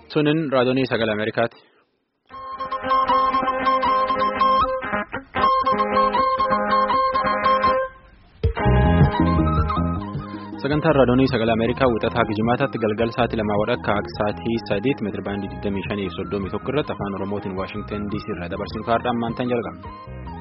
Sunin raadiyoonii sagalee Ameerikaati. Sagantaan raadiyoonii sagalee Ameerikaa wixataa Gijimaataatti galgal sa'aatii lamaa wadhakka sa'aatii sadiitti meetira baandii 25 fi 31 irratti afaan Oromootiin Waashingtan DC irraa dabarsuun kaardhaan maantaan jalqabna.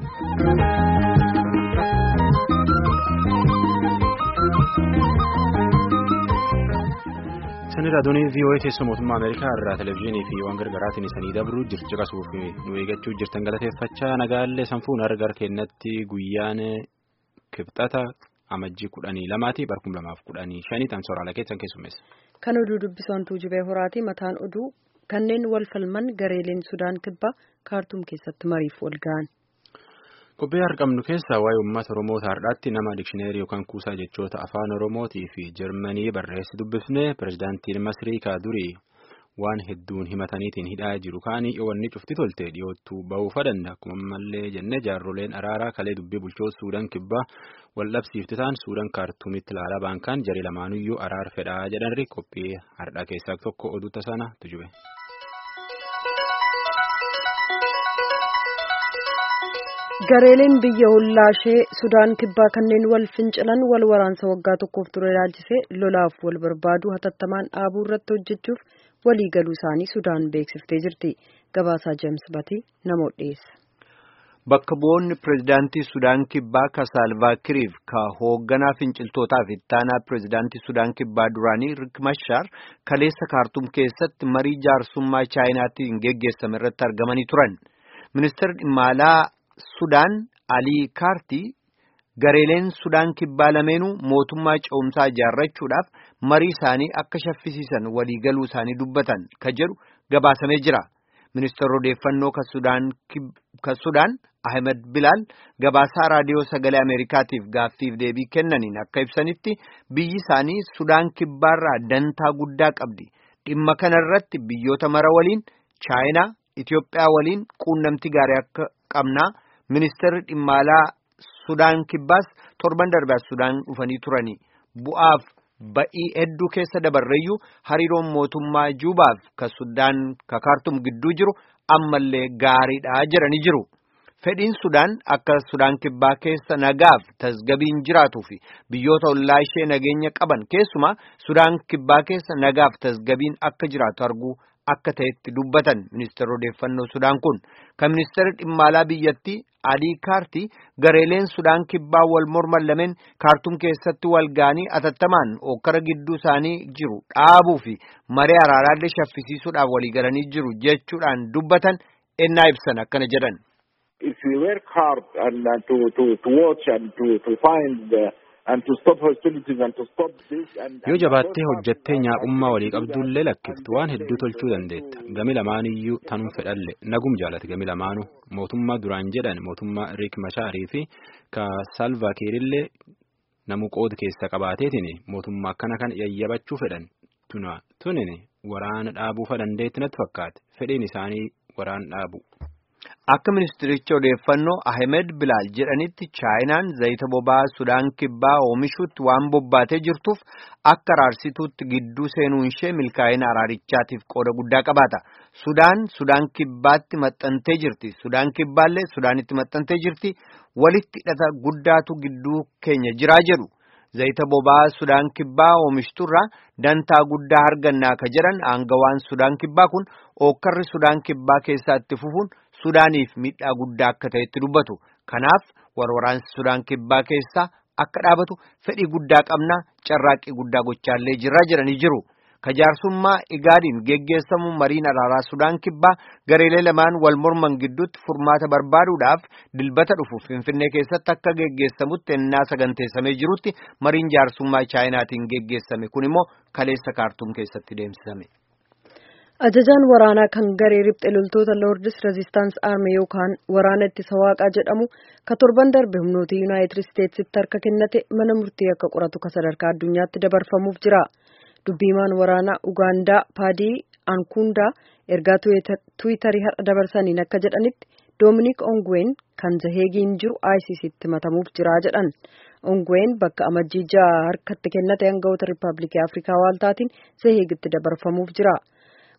Sani raadiyoonii VOA teessoo mootummaa Ameerikaa irraa televezyiinii fi waan gargaraatiin isanii dabruu jirti caqasuuf nu eeggachuu jirtan galateeffachaa nagaallee sanfuun argar kennatti guyyaan kibxata amajjii kudhanii lamaati barkum lamaaf kudhanii shanii tamsooraalee keessan keessummeessa. Kan oduu dubbisoontuu jibee horaati mataan oduu kanneen wal falman gareeleen Sudaan kibbaa kaartuum keessatti mariif wal ga'an. Qophii argamnu keessaa waa'ee uummata Oromoo har'aatti nama dikshineerii yookaan kuusaa jechoota afaan Oromootii fi Jarmanii barreessi dubbifne pirezidaantiin Masrii Kaadurii waan hedduun himataniitiin hidhaa jiru kaanii wanni cufti tolte dhiyoottuu ba'uufa danda'a. Akkuma ammallee jennee jaarroleen araaraa kalee dubbii bulchoota Suudaan kibbaa wal dhabsiifti ta'an Suudaan kaartuumitti ilaalaa baankaan jarii lamaanuyyuu araar fedhaa jedhanri qophii har'aa keessaa tokko oduu tasaana tujube. gareeleen biyya hollaashee sudaan kibbaa kanneen wal fincilan wal waraansa waggaa tokkoof ture ilaalchisee lolaaf wal barbaadu hatattamaan dhaabuu irratti hojjechuuf walii galuu isaanii sudaan beeksiftee jirti gabaasaa jeems batii namoota dhiyeessa. Bakka bu'oonni pirezidaantii Sudaan Kibbaa ka Saalvaakiriif ka hoogganaa finciltootaa fi ittaanaa pirezidaantii Sudaan Kibbaa duraanii Rik Mashar kaleessa kaartuum keessatti marii jaarsummaa chaayinaatiin geggeessame irratti argamanii turan. Ministeerri dhimma alaa Sudaan Alii Kaartii gareeleen Sudaan Kibbaa lameenuu mootummaa ce'umsaa ijaarrachuudhaaf marii isaanii akka shaffisiisan waliigaluu isaanii dubbatan ka jedhu gabaasamee jira. Ministeerri odeeffannoo ka Sudaan Ahmed Bilaal gabaasaa raadiyoo sagalee Ameerikaatiif gaaffiif deebii kennaniin akka ibsanitti biyyi isaanii Sudaan Kibbaarraa dantaa guddaa qabdi. Dhimma kanarratti biyyoota mara waliin Chaayinaa, Itiyoophiyaa waliin quunnamtii gaarii akka qabnaa. Ministeerri dhimma alaa Sudaan Kibbaas torban darbaa Sudaan dhufanii turani. Bu'aaf ba'ii hedduu keessa dabarreeyyuu hariiroon mootummaa Juubaaf ka Sudaan ka Kaartum gidduu jiru ammallee gaariidha jedhanii jiru. Fedhiin Sudaan akka Sudaan Kibbaa keessa nagaaf tasgabiin jiraatuu fi biyyoota ollaa ishee nageenya qaban keessumaa Sudaan Kibbaa keessa nagaaf tasgabiin akka jiraatu arguu akka ta'etti dubbatan ministeerri odeeffannoo Sudaan kun kan ministeerri dhimma alaa biyyattii Alii Kaartii gareeleen Sudaan Kibbaa wal morman lameen kaartuum keessatti wal ga'anii atattamaan okkara gidduu isaanii jiru dhaabuu fi maree araaraallee shaffisiisuudhaaf waliigalanii jiru jechuudhaan dubbatan ennaa ibsan akkana jedhan. If we work hard and uh, to, to, to watch and to, to find uh, Yoo jabaattee hojjettee nyaaqummaa walii qabdullee lakkiftu waan hedduu tolchuu dandeetta. Gami lamaaniyyuu tanuu fedhalle nagum jaalate gami lamaanuu mootummaa duraan jedhan mootummaa Riik Mashaarii fi ka Saalvaakiirillee namu qooda keessa qabaateetiin mootummaa akkana kan yayyabachuu fedhan tuna tunin waraana dhaabuufa dandeetti natti fakkaate fedhiin isaanii waraana dhaabu. Akka ministericha odeeffannoo Ahmed Bilaal jedhanitti Chaayinaan zayita boba'aa Sudaan Kibbaa oomishuutti waan bobbaatee jirtuuf akka araarsituutti gidduu seenuun ishee milkaa'ina araarichaatiif qooda guddaa qabaata. Sudaan Sudaan Kibbaatti maxxantee jirti. Sudaan Kibbaallee Sudaanitti maxxantee jirti. Walitti hidhata guddaatu gidduu keenya jiraa jedhu. Zayita boba'aa Sudaan Kibbaa oomishturraa dantaa guddaa argannaa ka jedhan aangawaan Sudaan Kibbaa kun ookkarri Sudaan Kibbaa keessaa itti fufuun Sudaaniif miidhaa guddaa akka ta'etti dubbatu. Kanaaf warwaraansi Sudaan Kibbaa keessaa akka dhaabatu fedhii guddaa qabnaa carraaqqii guddaa gochaallee jirraa jedhanii jiru. Kajaarsummaa Igaadiin geggeessamu mariin araaraa Sudaan Kibbaa gareelee lamaan wal morman gidduutti furmaata barbaaduudhaaf dilbata dhufu Finfinnee keessatti akka geggeessamutti ennaa saganteessamee jirutti mariin jaarsummaa Chaayinaatiin geggeessame kun immoo kaleessa kaartuum keessatti deemsifame. Ajajaan waraanaa kan garee riphxee loltoota Lordis Resistance Army yookaan waraana ittisa waaqaa jedhamu ka torban darbe humnoota Yuunaayitid Isteetsitti harka kennate mana murtii akka qoratu ka sadarkaa addunyaatti dabarfamuuf jira. Dubbiimaan waraanaa Ugaandaa Paadii Ankundaa ergaa Tiwiitarii har'a dabarsaniin akka jedhanitti Doominik Ongween kan Zaheegiin jiru ICCtti matamuuf jira jedhan. Ongween bakka amajjii ja'a harkatti kennate hangawoota Rippaabilikii Afrikaa Waaltaatiin Zaheegitti dabarfamuuf jira.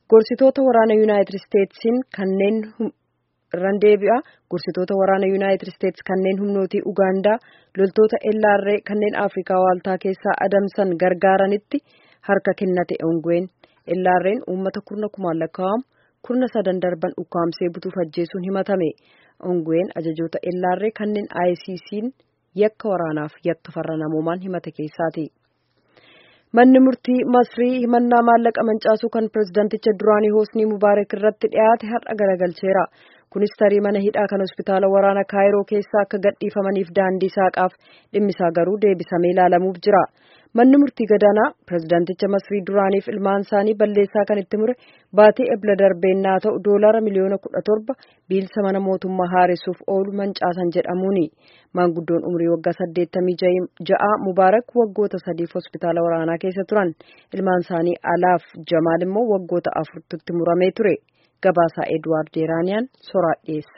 gorsitoota waraana yuunaayitid isteetsiin kanneen irraan deebi'a gorsitoota waraana yuunaayitid isteets kanneen humnootii ugaandaa loltoota ellaarree kanneen afrikaa waaltaa keessaa adamsan gargaaranitti harka kennate ongween ellaarreen uummata kurna kumaan lakkaa'amu kurna sadan darban ukkaamsee butuuf ajjeesuun himatame ongween ajajoota ellaarree kanneen ICC'n yakka waraanaaf yakka farra namoomaan himate keessaati. Manni murtii Masrii himannaa maallaqa mancaasuu kan pirezidaanticha duraanii Hoosnii Mubaarak irratti dhiyaate har'a garagalcheera. Kunis tarii mana hidhaa kan hospitaala waraana Kaayiroo keessaa akka gadhiifamaniif daandii saaqaaf dhimmisaa garuu deebisamee ilaalamuuf jira. Manni murtii gadaanaa pirezidaanticha Masrii duraaniif ilmaan isaanii balleessaa kan itti mure baatii ebla darbeennaa ta'u doolara miliyoona kudha torba biilsa mana mootummaa haaressuuf oolu mancaasan jedhamuuni. Maanguddoon umrii waggaa saddeettamii ja'a Mubaarak waggoota sadiif hospitaala waraanaa keessa turan. Ilmaan isaanii Alaaf Jamaal immoo waggoota afurtutti muramee ture. Gabaasaa Edwaard Jeeraaniyaan soraa dhiyeessa.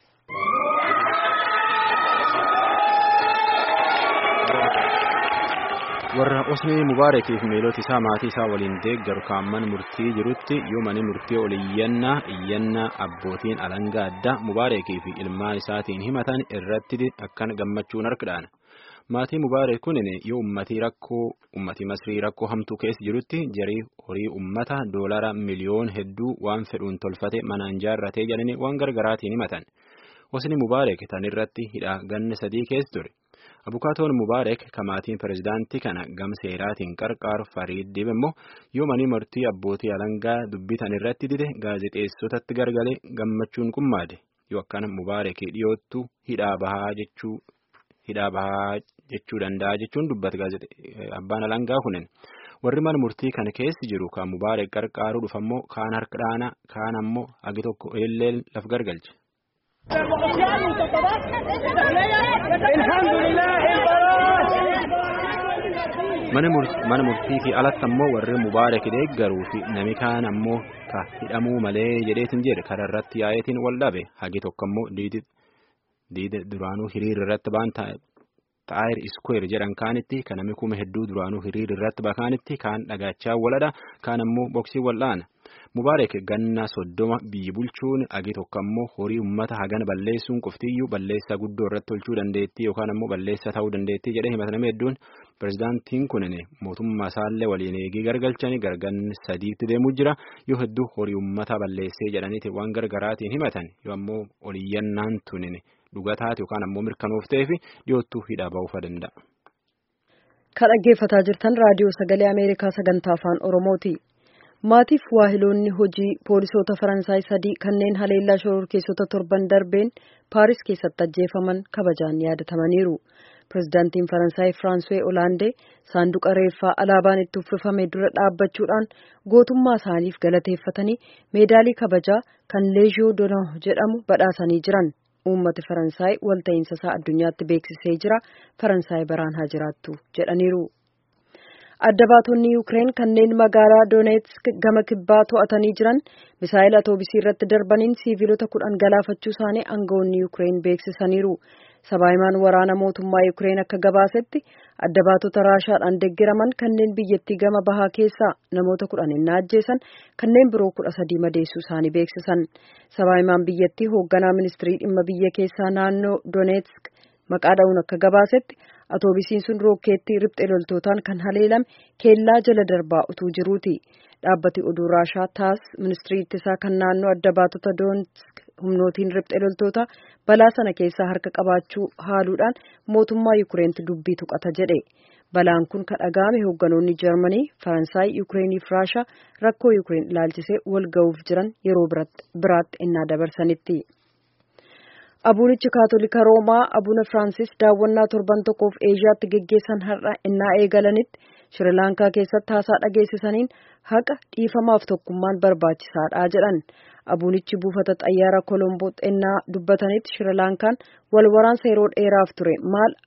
warra osnii mubaarakiif miilota isaa maatii isaa waliin deeggaru kaamman murtii jirutti yoo mani murtii ol iyyannaa iyyannaa abbootiin alangaa addaa mubaarakii fi ilmaan isaatiin himatan irratti akkan gammachuun harkadhaan maatii mubaarak kunin yoo ummatii rakkoo ummatii masrii rakkoo hamtuu keessa jirutti jarii horii ummata doolara miliyoon hedduu waan fedhuun tolfate manaan jaarratee jedhanii waan gargaraatiin himatan osni mubaarak tan irratti hidhaa ganna sadii keessa ture. abukaatoon mubaarak kamaatiin pirezidaantii kana gam seeraatiin qarqaaru fariid dib immoo yoo manii murtii abbootii alangaa dubbitan irratti dide gaazexeessotatti gargalee gammachuun qummaade yoo akkana mubaarak dhiyoottu hidhaa bahaa jechuu hidhaa bahaa jechuu danda'a jechuun dubbata abbaan alangaa kunin warri mana murtii kana keessa jiru kan mubaarak qarqaaruu dhufammoo kaan harka dhaana kaan ammoo agi tokko illee laf gargalche. mana murtii fi alatti ammoo warri mubaarak deeggaruu fi nami kaan ammoo ka hidhamuu malee jedheetin jedhe karaa irratti yaa'eetiin wal dhabe hagi tokko ammoo diida duraanuu hiriira irratti baan taayir iskweer jedhan kaanitti kan nami kuma hedduu duraanuu hiriira irratti bakaanitti kaan dhagaachaa waladha kaan ammoo boksii wal'aana. Mubaarak ganna soddoma biyyi bulchuun agi tokko ammoo horii uummata hagana balleessuun qoftiyyuu balleessaa guddoo irratti tolchuu dandeettii yookaan ammoo balleessaa ta'uu dandeettii jedhee himatame hedduun pirezidaantiin kunin mootummaa isaallee waliin eegii gargalchanii garganni sadiitti deemuu jira yoo hedduu horii uummata balleessee jedhaniiti waan gargaraatiin himatan yoo ammoo oliyyannaan tunin dhugataati yookaan ammoo mirkanooftee fi dhiyoottuu hidhaa ba'uufa danda'a. Kan dhaggeeffataa jirtan raadiyoo sagalee Ameerikaa sagantaa afaan Oromooti. Maatiif waahiloonni hojii poolisoota Faransaay sadii kanneen haleellaa shororkeessota torban darbeen Paaris keessatti ajjeefaman kabajaan yaadatamaniiru. Pireezidaantiin Faransaay Firaanswee Olaandee saanduqa reeffaa alaabaan itti uffifame dura dhaabbachuudhaan gootummaa isaaniif galateeffatanii meedaalii kabajaa kan Leeziyoo Donoo jedhamu badhaasanii jiran. Uummati Faransaay walta'iinsa isaa addunyaatti beeksisee jira. Faransaay baraan haa jiraattu jedhaniiru. adda baatonni yuukireen kanneen magaalaa dooneetsk gama kibbaa to'atanii jiran misaayil atoobisii irratti darbaniin siiviilota kudhan galaafachuu isaanii aangawoonni yuukireen beeksisaniiru sabaahimaan waraana mootummaa yuukireen akka gabaasetti adda baatota raashaadhaan deeggiraman kanneen biyyattii gama bahaa keessaa namoota kudhan innaa ajjeesan kanneen biroo kudha sadii madeessuu isaanii beeksisan sabaahimaan biyyattii hoogganaa ministirii dhimma biyya keessaa naannoo dooneetsk maqaa dha'uun akka gabaasetti atoobisiin sun rookeettii riphxee loltootaan kan haleelame keellaa jala darbaa utuu jiruuti dhaabbati oduu raashaa taas ministirii ittisaa kan naannoo adda baatota doonetsk humnootiin riphxee loltoota balaa sana keessaa harka qabaachuu haaluudhaan mootummaa yuukireenitti dubbii tuqata jedhe balaan kun kan dhaga'ame hoogganoonni jarmanii faransaay yuukireeniif raashaa rakkoo yuukireen ilaalchisee wal ga'uuf jiran yeroo biraatti innaa dabarsanitti. Abuunichi Kaatolika Roomaa Abuuna Firaansis daawwannaa torban tokkoof Eeshiyaatti geggeessan har'a innaa eegalanitti Shirilaankaa keessatti haasaa dhageessisaniin haqa dhiifamaaf tokkummaan barbaachisaadha jedhan. Abuunichi buufata xayyaara Kolomboo xinnaa dubbatanitti Shirilaankaan wal waraansa yeroo dheeraaf ture maal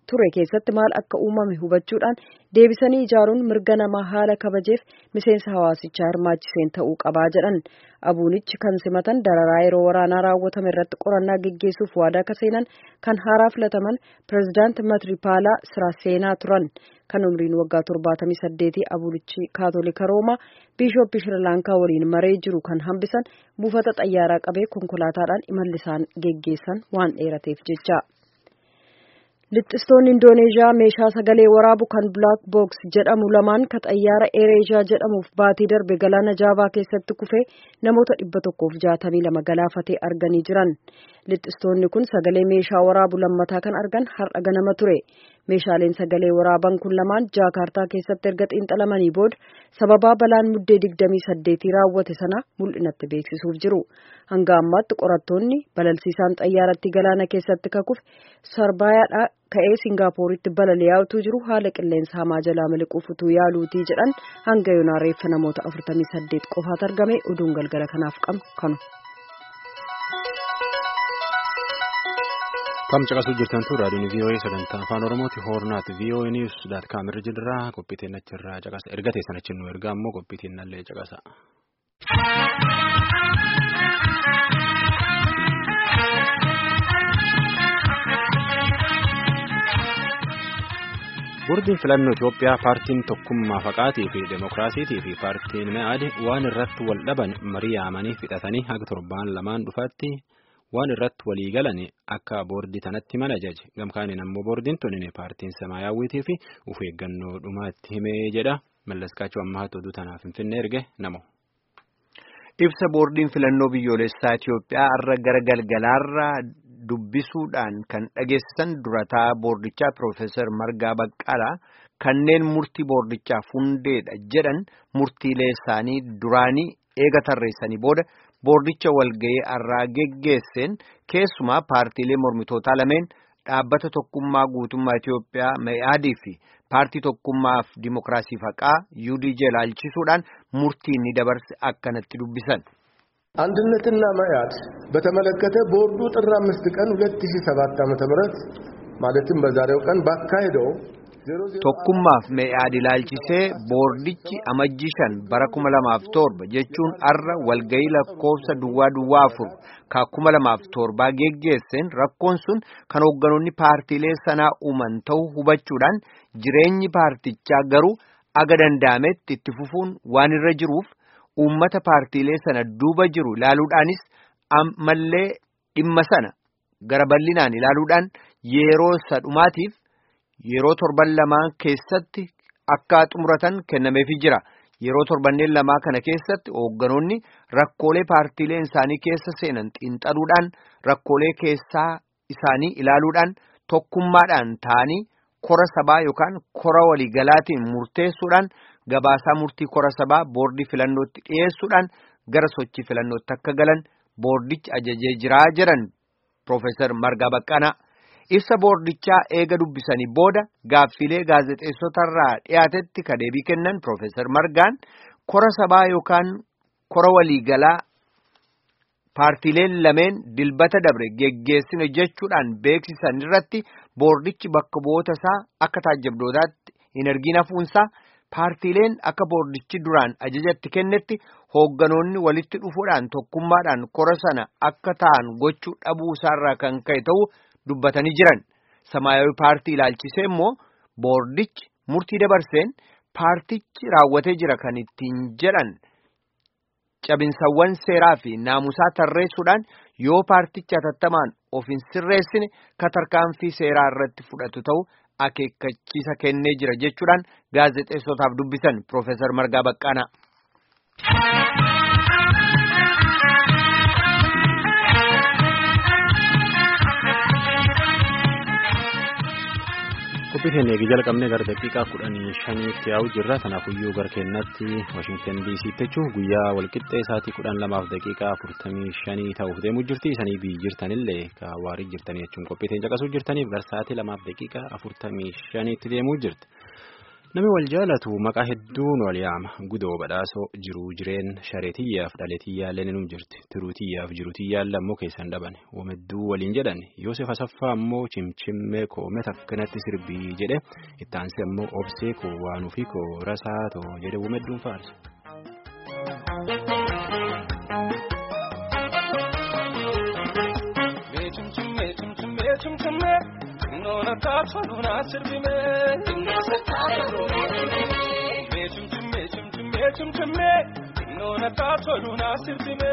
ture keessatti maal akka uumame hubachuudhaan deebisanii ijaaruun mirga namaa haala kabajeef miseensa hawaasichaa hirmaachiseen ta'uu qabaa jedhan abuunichi kan simatan dararaa yeroo waraanaa raawwatame irratti qorannaa geggeessuuf waadaa akka seenan kan haaraa filataman pireezidaant matripaalaa siraseenaa turan kan umriin waggaa torbaatamii saddeetii abuunichi kaatolika roomaa biishooppii shirilaankaa waliin maree jiru kan hambisan buufata xayyaaraa qabee konkolaataadhaan imalli isaan geggeessan waan dheerateef jecha. Lixxistoonni Indooneezhiyaa meeshaa sagalee waraabu kan Black Box jedhamu lamaan ka xayyaara Ereeshiyaa jedhamuuf baatii darbe galaana Jaavaa keessatti kufee namoota dhibba tokkoof jaatamii lama galaafatee arganii jiran. Lixxistoonni kun sagalee meeshaa waraabu lammataa kan argan har'a ganama ture. Meeshaaleen sagalee waraaban kun lamaan Jaakaartaa keessatti erga xiinxalamanii booda sababaa balaan muddee digdamii saddeetii raawwate sana mul'inatti beeksisuuf jiru. Hanga ammaatti qorattoonni balalsiisaan xayyaaratti galaana keessatti kakufe Sarbayaadhaa ka'ee Singaappooritti balali'aa jiru haala qilleensa hamaa jalaa miliquuf utuu yaaluutii jedhan hanga yoonaa reeffa namoota 48 qofaatu argame oduun galgala kanaaf qabnu kanu. Kam caqasuu jirtan tun raadiyoon VOA sagantaa afaan Oromooti hoornaat VOA News daat kaamirra jirra qophiitiin achirraa caqasa erga teessan achi nu ergaa ammoo qophiitiin nallee caqasa. Boordiin filannoo Itoophiyaa paartiin tokkummaa faqaatii fi demokiraasiitii fi paartiin me'aad waan irratti wal dhaban marii yaamanii fixatanii haga torbaan lamaan dhufaatti waan irratti walii galan akka boordii tanatti mana jaje gamkaaniin ammoo boordiin tunin paartiin samaayyaawwiitii fi uf eeggannoo dhumaatti himee jedha mallaskaachuu ammaatti oduu tanaaf finfinnee erge namo. Ibsa boordiin filannoo biyyoolessaa Itoophiyaa irra gara galgalaarra dubbisuudhaan kan dhageessisan durataa boordichaa Piroofeesar Margaa Baqqalaa kanneen murtii boordichaaf hundeedha jedhan murtiilee isaanii duraanii eega tarreessanii booda boordicha walga'ii irraa geggeesseen keessumaa paartiilee mormitootaa lameen dhaabbata tokkummaa guutummaa Itoophiyaa Me'aadii fi paartii tokkummaaf dimokiraasii faqaa UDJ ilaalchisuudhaan murtii inni dabarse akkanatti dubbisan. አንድነትና መያድ በተመለከተ ቦርዱ ጥር አምስት ቀን 2007 ዓ.ም ማለትም በዛሬው ቀን ባካሄደው tokkummaaf mee'aad ilaalchisee boordichi amajjii shan bara kuma lamaaf torba jechuun arra walga'ii lakkoofsa duwwaa duwwaa afur ka kuma lamaaf torbaa geggeesseen rakkoon sun kan hoogganoonni paartiilee sanaa uuman ta'uu hubachuudhaan jireenyi paartichaa garuu aga danda'ametti itti fufuun waan irra jiruuf uummata paartiilee sana duuba jiru ilaaluudhaanis ammallee dhimma sana gara bal'inaan ilaaluudhaan yeroo sadhumaatiif yeroo torban lamaa keessatti akka xumuratan kennameefii jira. Yeroo torbanneen lamaa kana keessatti hoogganoonni rakkoolee paartiileen isaanii keessa seenan xiinxaluudhaan rakkoolee keessaa isaanii ilaaluudhaan tokkummaadhaan ta'anii kora sabaa yookaan kora waliigalaatiin murteessuudhaan gabaasaa murtii kora sabaa boordii filannootti dhiyeessuudhaan gara sochii filannootti akka galan boordichi ajajee jiraa jedhan Piroofeesar Margaa Baqqanaa. Ibsa boordichaa eega dubbisanii booda gaaffilee gaazexeessotarraa dhiyaatetti ka deebii kennan Piroofeesar Margaan kora sabaa yookaan kora waliigalaa paartiileen lameen dilbata dabre geggeessine jechuudhaan beeksisan irratti boordichi bakka bu'oota isaa akka taajjabdootaatti hin argin hafuunsaa paartiileen akka boordichi duraan ajajatti kennetti hoogganoonni walitti dhufuudhaan tokkummaadhaan kora sana akka ta'an gochuu dhabuu isaarraa kan ka'e ta'uu. dubbatanii jiran samaayawi paartii ilaalchisee immoo boordichi murtii dabarseen paartichi raawwatee jira kan ittiin jedhan cabinsawwan seeraa fi naamusaa tarreessuudhaan yoo paartichi hatattamaan of hin sirreessine katarkaanfii seeraa irratti fudhatu ta'u akeekkachiisa kennee jira jechuudhaan gaazexeessotaaf dubbisan Piroofeesar Margaa Baqqaanaa. qophii keenya eegi jalqabnee gara daqiiqaa kudhanii shaniitti yaa'u jirra kanaafuyyuu gara keenyatti waashingtan diisiitti jechuun guyyaa walqixxee isaatii kudhan lamaaf daqiiqaa afurtamii shanii ta'uuf deemuu jirti isanii biyyi jirtanillee ka waarii jirtanii jechuun qophii keenya caqasuu jirtaniif gara sa'aatii lamaaf daqiiqaa afurtamii shaniitti deemuu jirti. Namni wal jaalatu maqaa hedduun wal yaama. Gudoo badhaasoo jiruu jireen shareetiyyaaf dhaleetiyyaallee ni jirti. Tiruutiyyaaf jiruutiyyaallee ammoo keessan dhaban. Wamedduu waliin jedhan Yoosef Asaffaa ammoo cimcimmee koomee takkanatti sirbii jedhe itti aansee ammoo obsee koo waanuu fi koo rasaa too jedhe wamedduun faarsa. Noona taatolu na sirbime. Mee cimcimee cimcimee cimcimee. Noona taatolu na sirbime.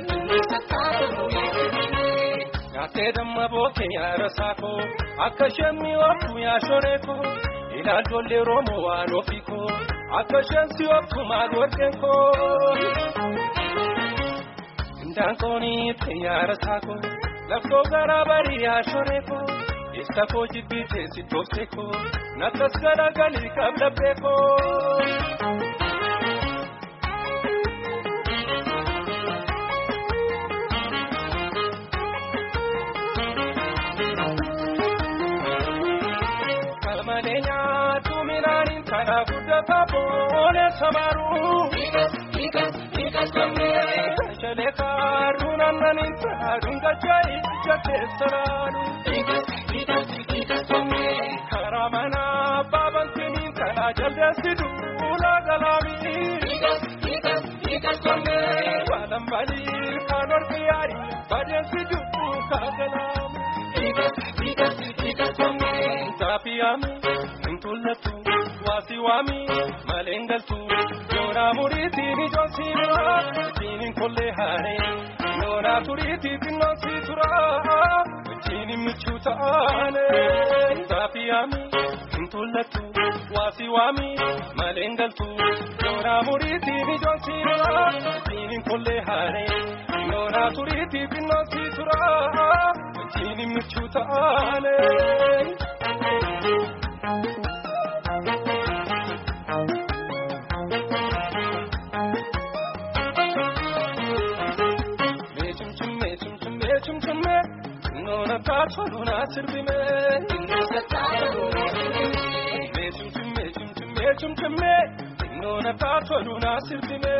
Nyaatee damma bookee yaara saakoo akka isheen mi'ooftu yaashoree koo ilaaljoollee roomoo waan ofii koo akka isheen si'ooftu maal warqeen koo. Indaanqoonii ta'e yaara saakoo laftoo garaa barii yaashoree koo. Isa koo jibbitee si toofte koo nakkas garagalii qabla beekoo. Kalmalee nyaatu midhaaniin kana guddataa boonee samaruu. Shalee kaaruu naannaniin taa'aadhuun gajaa'i ija keessa laalu. Karaa manaa baabantiniin kanaa jaldeessi duula galaamii. Waalan balii kan ormi yaarii badeessi dubbuu kaagalaamii. Zaafiyaami ntullattu waasi waami maleen galtu yoonaa muriitiin ijoolsii dura wajjiniin kollee haaree yoonaa turiitii xinnoonsii tura wajjiniin michuu ta'aane. Zaafiyaami ntullattu waasi waami maleen galtu yoonaa muriitiin ijoolsii dura wajjiniin kollee haaree yoonaa turiitii xinnoonsii tura wajjiniin michuu ta'aane. Noona taatolu na sirbime. Cimcimee cimcimee cimcimee noona taatolu na sirbime.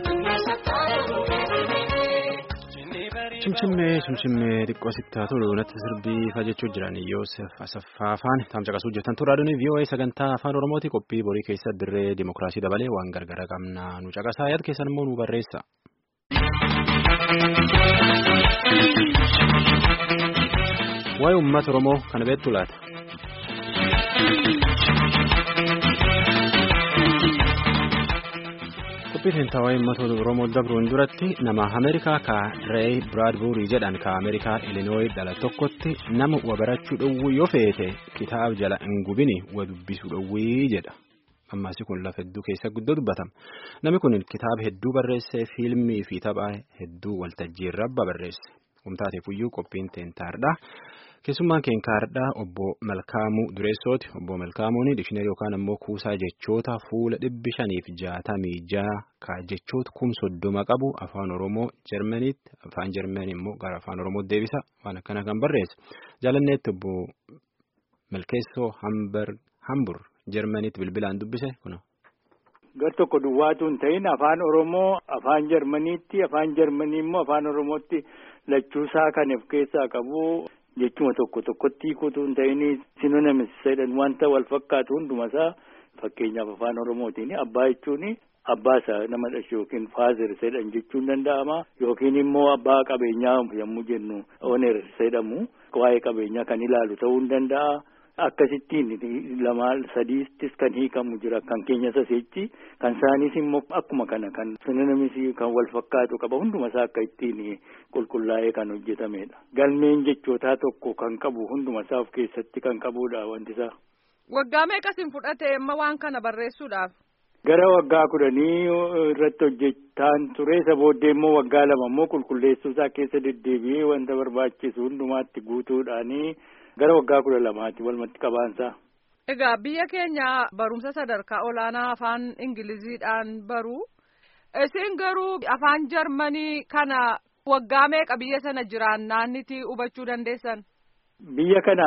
Cimcimmee cimcimmee xiqqoo sittaa tolu natti sirbiifa jechuu jiran Yoosef Asaffaa afaan taamcaqasuu jirtan turaadoon VOA sagantaa afaan Oromooti qophii borii keessa dirree dimokiraasii dabalee waan gargara qabna nu caqasaa yaad keessan immoo nu barreessa. Waa'ee uummata Oromoo kana beektu laata? Qophii seentaa waa'ee uummata Oromoo dabruun duratti nama Ameerikaa ka Rey Biraadbuurii jedhan ka Ameerikaa Ilinooyi dhala tokkotti nama wa barachuu dhowwuu yoo feete kitaaba jala hin gubini wa dubbisuu dhowwii jedha. Ammaasi kun lafa hedduu keessa guddoo dubbatama. Namni kun kitaaba hedduu barreesse fiilmii fi tapha hedduu waltajjii irra barreesse. Humtaateef iyyuu qophiin teentaardha. Keessummaan keenkaardhaa obbo Malkaamuu Dureessooti. Obbo Malkaamuun dikshiinarii yookaan ammoo kuusaa jechoota fuula dhibbi shaniif jaatamii jaha ka jechoota kum soddoma qabu afaan Oromoo Jarmaniitti afaan Jarmanii immoo gara afaan Oromootti deebisa waan akkana kan barreesse. Jaalanneetti obbo Malkeessoo Hambur Jarmaniitti bilbilaan dubbise kuna. Gar tokko duwwaatu hin ta'in afaan Oromoo afaan Jarmaniitti afaan Jarmanii immoo afaan Oromootti lachuusaa kan of keessaa qabu. Jechuma tokko tokkotti hiikuutu hin ta'in sinonimis jedhan wanta wal fakkaatu hundumasaa fakkeenyaaf afaan Oromootiin abbaa jechuun abbaa isaa nama dhashe yookiin faazer jedhan jechuun danda'ama yookiin immoo abbaa qabeenyaa yommuu jennu oner jedhamu waa'ee qabeenyaa kan ilaalu ta'uu hin danda'a. Akkasittiin lama sadiittis kan hiikamu jira kan keenya saseechi kan isaanis immoo akkuma kana kan sinonimis kan wal fakkaatu qaba hundumasaa akka ittiin qulqullaa'ee kan hojjetamedha. Galmeen jechootaa tokko kan qabu hundumasaa of keessatti kan qabudha wanti isaa. Waggaa meeqasin fudhate amma waan kana barreessuudhaaf? Gara waggaa kudhanii irratti hojjetaan ture isa booddee immoo waggaa lama immoo qulqulleessuusaa keessa deddeebi'ee wanta barbaachisu hundumaatti guutuudhaanii. Gara waggaa kudha lamaati walumatti qabaansaa. Egaa biyya keenya barumsa sadarkaa olaanaa afaan Ingiliziidhaan baru. Isin garuu afaan Jarmanii kana waggaa meeqa biyya sana jiraannaaniti hubachuu dandeessan? Biyya kanaan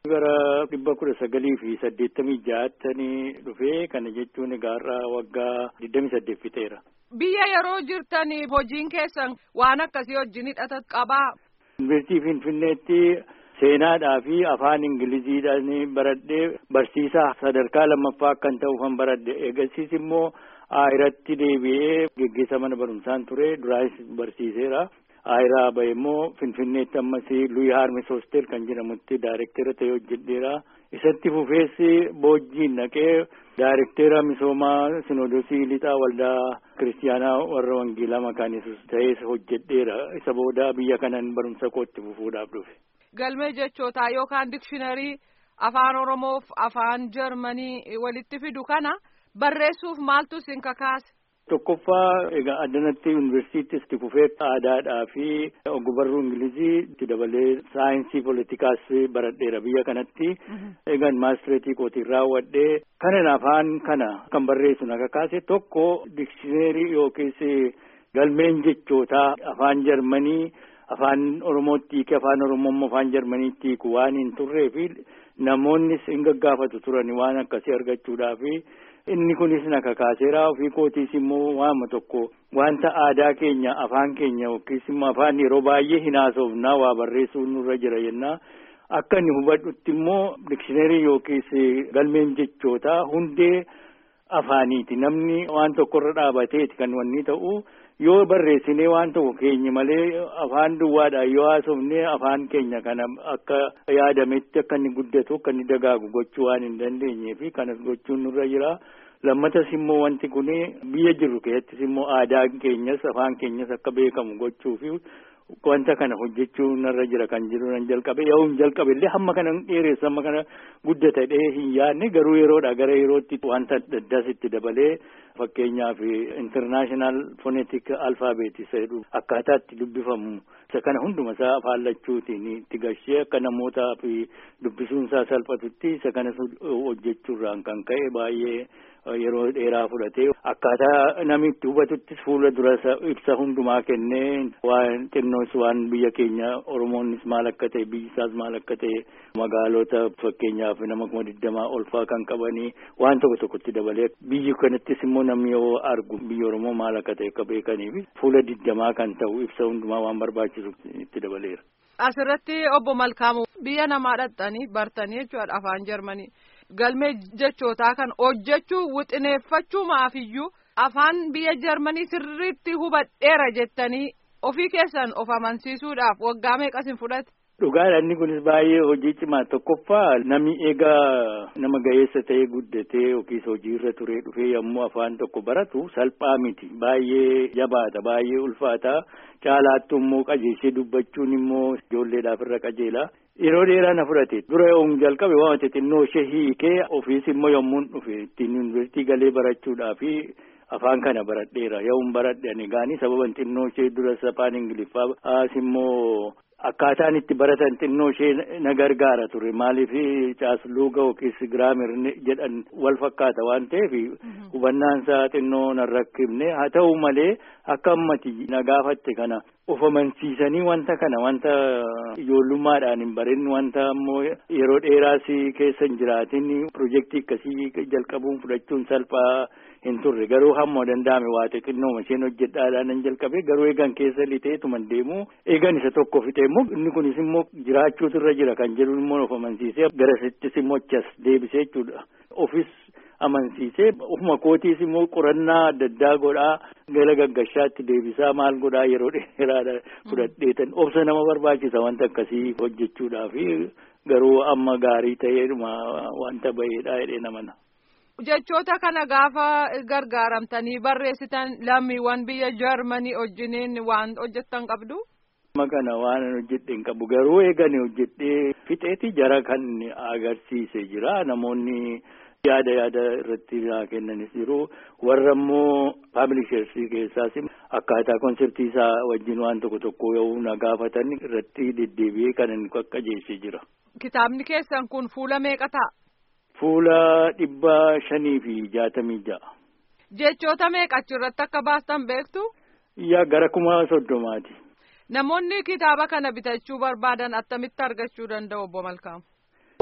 Gara dhibba kudha sagalii fi saddeettamii ja'attanii dhufee kana jechuun gaarraa waggaa digdamii saddeet fixeera. Biyya yeroo jirtanii hojiin keessan waan akkasii wajjin hidhata qabaa. Yuunivarsiitii Finfinneetti seenaadhaa fi afaan Ingiliziidhaan baradhee barsiisaa sadarkaa lammaffaa akkan ta'uuf kan baradhe eegasiis immoo irratti deebi'ee geggeessa mana barumsaan ture duraanis barsiiseera. Ayiraa bahe immoo Finfinneetti ammas Luyi Haarmis Hoostel kan jedhamutti daayirektera ta'ee hojjedheera. Isatti fufeessi boojjiin naqee daayirektera misoomaa Sinoodosii Lixaa Waldaa Kiristiyaanaa warra Wangeelaa Makaana Yesuus ta'ee hojjedheera. Isa booda biyya kanan barumsa kootti fufuudhaaf dhufe. Galmee jechootaa yookaan dikshinarii afaan Oromoof afaan Jarmanii walitti fidu kana barreessuuf maaltu isin kakaase? Tokkoffaa egaa addanatti yuunivarsiitiis itti fufee aadaadhaa fi ogbarruu ingilizii itti dabalee saayinsii poolitikaas baradheera biyya kanatti. Egaan maastireetii kootiin raawwadhee kanan afaan kana kan barreessu na kakaase tokko dikshineerii yookiis galmeen jechootaa afaan jarmanii afaan oromootti hiike afaan oromoo afaan jarmaniitti hiiku waan hin turree fi namoonnis hin gaggaafatu turani waan akkasii argachuudhaafi. Inni kunis na kakaaseera ofii kootiis immoo waama tokko wanta aadaa keenya afaan keenya yookiis immoo afaan yeroo baay'ee hin haasofnaa waa barreessuu nurra jira jennaa akka inni hubadhutti immoo dikshineerii yookiis galmeen jechootaa hundee afaaniiti namni waan tokkorra dhaabateeti kan wanni ta'u yoo barreessinee waan tokko keenya malee afaan duwwaadhaan yoo haasofnee afaan keenya kana akka yaadametti akka inni guddatu akka inni dagaagu gochuu waan hin dandeenyee fi kanas gochuun nurra jira. Lammatas immoo wanti kun biyya jirru keessattis immoo aadaan keenyas afaan keenyas akka beekamu gochuu fi wanta kana hojjechuu narra jira kan jiru nan jalqabe yoo hin jalqabe illee hamma kana dheeressu hamma kana guddata dhee hin yaadne garuu yeroodha gara yerootti wanta addaas itti dabalee fakkeenyaaf international phonetic alphabet jedhu akkaataa itti dubbifamu isa kana hunduma isaa afaan lachuutiin itti gashee akka namootaa fi dubbisuun isaa salphatutti isa kanas hojjechuurraan kan ka'e baay'ee yeroo dheeraa fudhatee akkaataa namni itti hubatuttis fuula dura ibsa hundumaa kennee waan xinnoos waan biyya keenya oromoonnis maal akka ta'e biyyi isaas maal akka ta'e magaalota fakkeenyaaf nama kuma digdamaa olfaa kan qabanii waan tokko tokkotti dabalee biyyi kanattis immoo namni yoo argu biyya oromoo maal akka ta'e akka beekaniif fuula digdamaa kan ta'u ibsa hundumaa waan barbaachisu itti dabaleera. Asirratti obbo Malkaamu biyya namaa dhaqxanii bartanii jechuudha afaan Jarmanii. galmee jechootaa kan hojjechuu wixineeffachuu maafiyyuu afaan biyya jarmanii sirriitti hubadheera jettanii ofii keessan of amansiisuudhaaf waggaa meeqas hin fudhate. Dhugaadha inni kunis baay'ee hojii cimaa tokkoffaa namni egaa nama ga'eessa ta'ee guddatee yookiis hojiirra turee dhufee yommuu afaan tokko baratu salphaa miti baay'ee jabaata baay'ee ulfaata caalaattu immoo qajeelchee dubbachuun immoo ijoolleedhaaf irra qajeela. Yeroo dheeraa na fudhate dura yommuu jalqabe waan xixinnoo ishee hiikee ofiis immoo yommuu dhufe ittiin yuunivarsiitii galee barachuudhaafi afaan kana baradheera yommuu baradhe ani gaanii sababan xinnoo ishee dura afaan ingiliffaa as immoo akkaataan itti baratan xinnoo ishee na gargaara ture maaliif caasluuga yookiis giraamir jedhan wal fakkaata waan ta'eef hubannaan isaa xinnoo na rakkifne haa ta'u malee akka ammati na gaafatte kana of amansiisanii wanta kana wanta ijoollummaadhaan hin barin wanta ammoo yeroo dheeraas keessa hin jiraatin pirojektii akkasii jalqabuun fudhachuun salphaa hin turre garuu hamma danda'ame waa xixinnoo isheen hojjedhaadhaan nan jalqabe garuu eegan keessa lixeetuman deemu eegan isa tokko fixe immoo inni kunis immoo jiraachuutu irra jira kan jedhu immoo of amansiisee garasittis immoo achas deebisee jechuudha ofis amansiisee ofuma kootiis immoo qorannaa adda addaa godhaa gara gaggashaatti deebisaa maal godhaa yeroo dheeraadha fudhadheetan obsa nama barbaachisa wanta akkasii hojjechuudhaafi garuu amma gaarii ta'eedhuma wanta baheedha jedhee namana. jechoota kana gaafa gargaaramtanii barreessitan lammiiwwan biyya jarmanii wajjiniin waan hojjettan qabdu. Amma kana waan hojjedhe hin qabu garuu eegani hojjedhee fixeeti jara kan agarsiise jira namoonni yaada yaada irratti naa kennanis jiru warra immoo paabilisheersii keessaas akkaataa konseptii isaa wajjin waan tokko tokko yoo na gaafatan irratti deddeebi'ee kan inni qaqqajeesse jira. Kitaabni keessan kun fuula meeqa ta'a? Fuula dhibba shanii fi jaatamii ja'a. Jechoota meeqa achirratti akka baastan beektu? Yaa gara kuma soddomaati. Namoonni kitaaba kana bitachuu barbaadan attamitti argachuu danda'u obbo Malkaamu?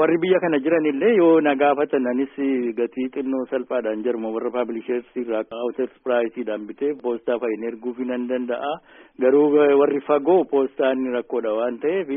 warri biyya kana jiran illee yoo na gaafatan anis gatii xinnoo salphaadhaan jaruma warra paabilisheersii irraa awuter piraayisiidhaan bitee poostaa fa'iin erguuf nan danda'a garuu warri fagoo poostaan rakkoodha waan ta'eef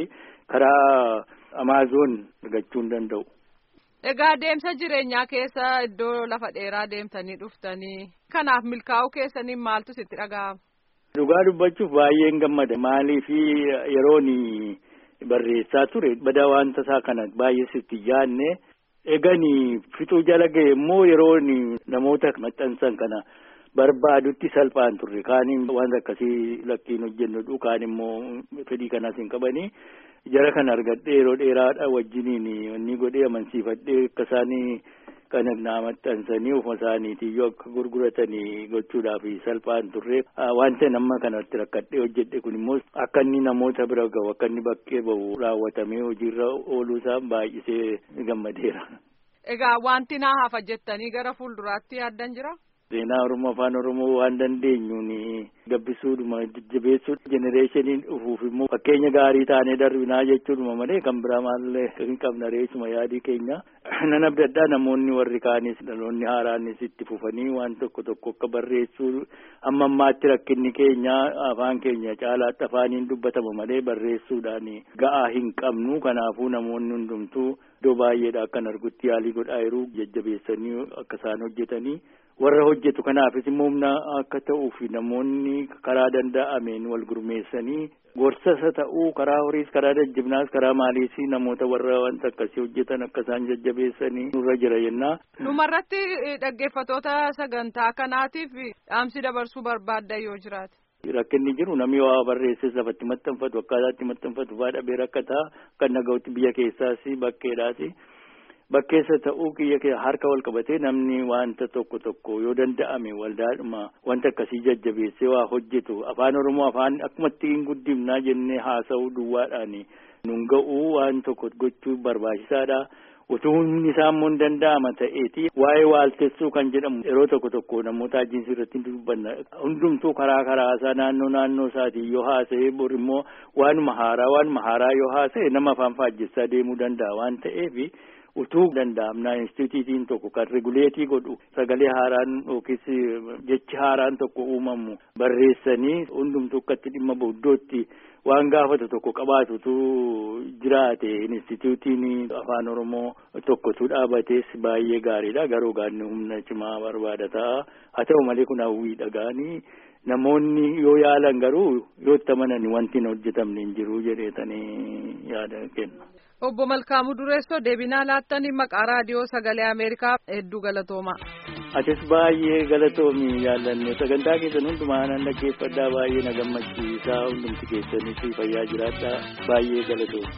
karaa amaazoon argachuu hin danda'u. Egaa deemsa jireenyaa keessa iddoo lafa dheeraa deemtanii dhuftanii kanaaf milkaa'uu keessaniin maaltu sitti dhaga'ama? Dhugaa dubbachuuf baay'een gammada maaliif yeroon barreessaa ture bada wanta isaa kana baay'ee sitti yaadne eeganii fixuu jala ga'e immoo yeroon namoota maxxansan kana barbaadutti salphaan turre kaaniin wanta akkasii lakkiin hojjennudhu kaan immoo fedhii kanaas hin qabanii jara kana argadhee yeroo dheeraadha wajjiniin inni godhee amansiifadhee akka isaanii kana naa maxxansanii ofuma isaaniitiyyuu akka gurguratanii gochuudhaaf salphaan turre wanta nama kanatti rakkadhee hojjedhe kun immoo akka inni namoota bira gahu akka inni bakkee bahu raawwatamee hojiirra ooluu isaa baay'isee gammadeera. Egaa wanti naa hafa jettanii gara fuulduraatti yaaddan jira? Seenaa Oromoo Afaan Oromoo waan dandeenyuun gabbisuudhuma jajjabeessuu jenereeshiniin dhufuuf immoo fakkeenya gaarii taanee darbinaa jechuudha malee kan biraa maallee hin qabna reessuma yaadii keenya. Nan abdadhaa namoonni warri kaanis dhaloonni haaraanis itti fufanii waan tokko tokko akka barreessuu amma ammaatti rakkinni keenya afaan keenya caalaatti afaaniin dubbatama malee barreessuudhaan ga'aa hin qabnu kanaafuu namoonni hundumtuu iddoo baay'eedha akkan argutti yaalii godhaa jiru jajjabeessanii akka isaan hojjetanii. warra hojjetu kanaafis immoo humna akka ta'uuf namoonni karaa danda'ameen wal gurmeessanii gorsasa ta'uu karaa horiis karaa jajjabinaas karaa maaliis namoota warra wanta akkasii hojjetan akka isaan jajjabeessanii nurra jira jennaa. Dhumarratti dhaggeeffatoota sagantaa kanaatiif dhaamsi dabarsuu barbaadda yoo jiraate. Rakkinni jiru namni waa barreesses lafatti maxxanfatu akkaataatti maxxanfatu fa'aa dhabee rakkataa kan naga'utti biyya keessaas bakkeedhaas. Bakkeessa ta'uu kiyya kee harka wal qabatee namni wanta tokko tokko yoo danda'ame waldaadhuma wanta akkasii jajjabeessee waa hojjetu afaan oromoo afaan akkumatti hin guddifnaa jennee haasa'uu duwwaadhaan nun ga'uu waan tokko gochuu barbaachisaadha. Utuu humni isaa immoo hin danda'ama ta'eeti waa'ee waaltessuu kan jedhamu yeroo tokko tokko namoota ajiinsi irratti dubbanna hundumtuu karaa karaasaa naannoo naannoo isaatii yoo haasa'e bor immoo waanuma haaraa waanuma haaraa yoo haasa'e nama afaan faajjessaa deemuu danda'a waan ta'eef. utuu danda'amnaa instituutiin tokko kan reguleetii godhu sagalee haaraan yookiis jechi haaraan tokko uumamu barreessanii hundumtuu akkatti dhimma booddootti waan gaafatu tokko qabaatutu jiraate instituutiin afaan oromoo tokkotu dhaabates baay'ee gaariidha garuu gaanni humna cimaa barbaada ta'a haa ta'u malee kun hawwii dhagaanii namoonni yoo yaalan garuu yoo itti amanan wanti hin hojjetamne hin jiru jedheetanii yaada kenna. Obbo Malkaamuu Dureessoo deebinaa laattanii maqaa raadiyoo sagalee Ameerikaa hedduu galatooma. Atis baay'ee galatoomi yaallanne sagantaa keessan hundumaa nan dhaggeeffadhaa baay'ee na gammachiisaa hundumti keessanis fayyaa jiraadhaa baay'ee galatoomi.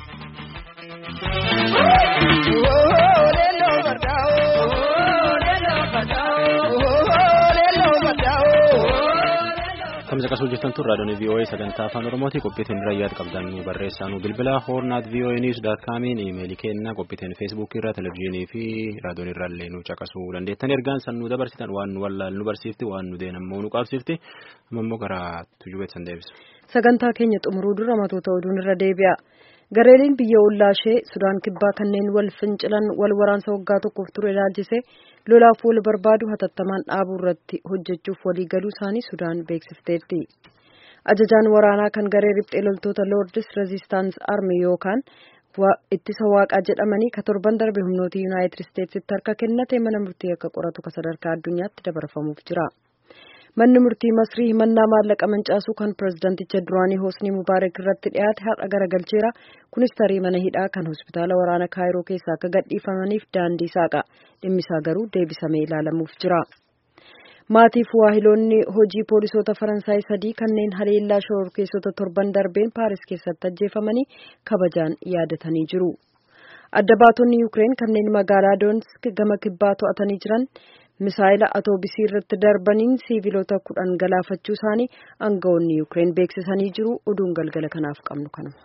Kamsa qasuu jirtan tun raadiyoon VOA sagantaa afaan Oromooti qophiitiin irra yaad qabdan nu barreessaa nu bilbila hoornaat VOA news dot comiin iimeelii kenna qophiitiin feesbuukii irra televizyiinii fi raadiyoon irra illee nu caqasuu dandeettan ergaan san nu dabarsitan waan nu wallaal nu barsiifti waan nu deenammoo nu qabsiifti amma immoo karaa tujubeet san deebisa. Sagantaa keenya xumuruu dura matoota oduun irra deebi'a. Gareeleen biyya ollaa ishee Sudaan kibbaa kanneen wal fincilan wal waraansa waggaa tokkoof ture ilaalchise lolaaf wal barbaadu hatattamaan dhaabuu irratti hojjechuuf walii galuu isaanii Sudaan beeksifteetti. Ajajaan waraanaa kan garee riphxee loltoota Lordis Resistance Army yookaan ittisa waaqaa jedhamanii ka torban darbe humnoota Yuunaayitid Isteetsitti harka kennate mana murtii akka qoratu ka sadarkaa addunyaatti dabarfamuuf jira. Manni murtii Masrii himannaa maallaqa mancaasuu kan pirezidaanticha duraanii Hoosnii Mubaarak irratti dhiyaate har'a garagalcheera. Kunis tarii mana hidhaa kan hospitaala waraana Kaayiroo keessaa akka gadhiifamaniif daandii saaqa. Dhimmisaa garuu deebisamee ilaalamuuf jira. Maatiif waahiloonni hojii poolisoota Faransaay sadii kanneen haleellaa shororkeessota torban darbeen Paaris keessatti ajjeefamanii kabajaan yaadatanii jiru. Adda baatonni Yuukireen kanneen magaalaa Doonetsk gama kibbaa to'atanii jiran misaayila atoobisii irratti darbaniin siiviloota kudhan galaafachuu isaanii aangawoonni Yuukireen beeksisanii jiru. Oduun galgala kanaaf qabnu kanuma.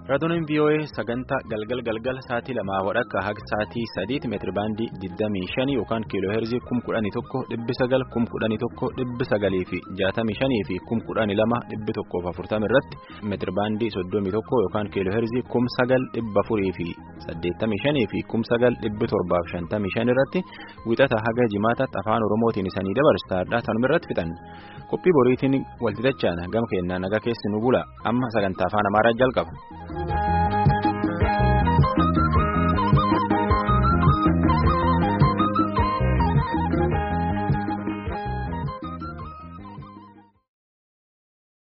Raadiyoonin VOA sagantaa galgal galgal sa'aatii lamaa wadhakka haga sa'aatii sadiitti meetiri baandii 25 yookaan kiiloo heerzii 11,900 11,900 fi 65 fi 12,140 irratti meetiri baandii 31 yookaan kiiloo heerzii 9,400 fi 85 fi 9,755 irratti wixata haga jimaataatti afaan oromootiin isanii dabarsaadha tanuma irratti fixan qophii boriitiin walxixachaan gama keenyaa nagaa keessi nu bula amma sagantaa afaan amaaraa jalqaba.